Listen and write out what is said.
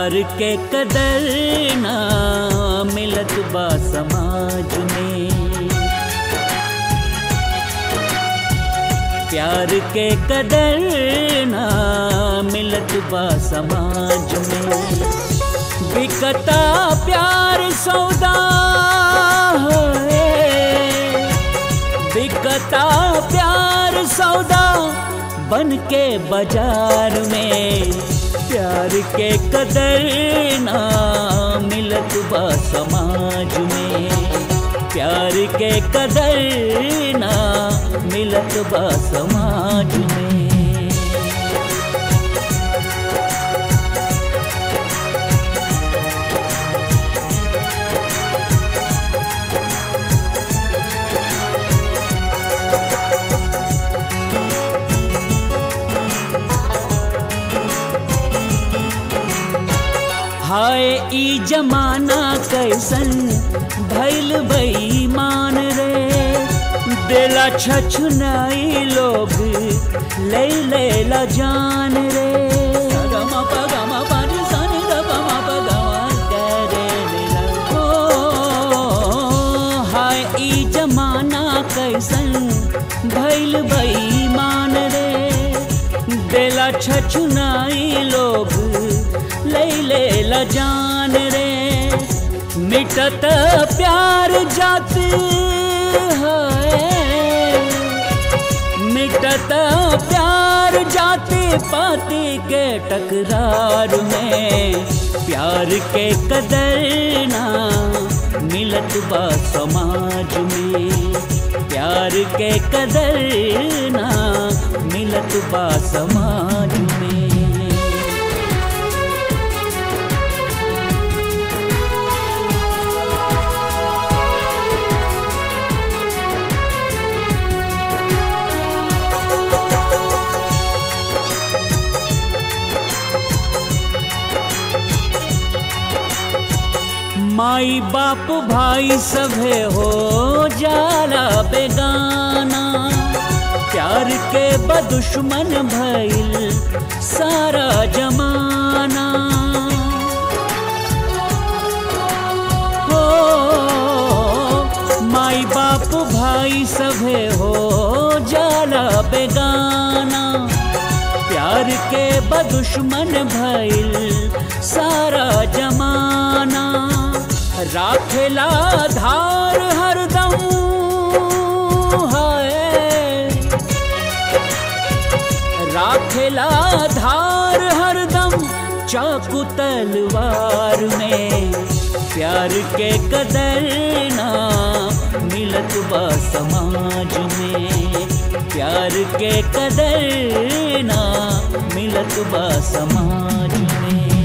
प्यार के कदर ना मिलत बा समाज में प्यार के कदर ना मिलत बा समाज में बिकता प्यार सौदा है बिकता प्यार सौदा बन के बाजार में प्यार के कदर ना मिलत बा समाज में प्यार के कदर ना मिलत बा समाज में हाय ई जमाना कैसन भैल बेईमान रे देला छछुनाई लोग ले लेला जान रे गमा प गमा प नि सा नि द प म प ग म ग रे रे ला। ओ, हाय ई जमाना कैसन भैल बेईमान रे देला छछुनाई लोग ले ले ल जान रे मिटत प्यार जात है मिटत प्यार जाते पाते के टकरार में प्यार के कदर ना मिलत बा समाज में प्यार के कदर ना मिलत बा समाज में माई बाप भाई सभे हो जाला बेगाना प्यार के बदुश्मन भइल सारा जमाना हो माई बाप भाई सभे हो जाला बेगाना प्यार के बदुश्मन भइल सारा जमाना राखेला धार हरदम है राखेला धार हरदम चाकू तलवार में प्यार के कदर ना मिलत बा समाज में प्यार के कदर ना मिलत बा समाज में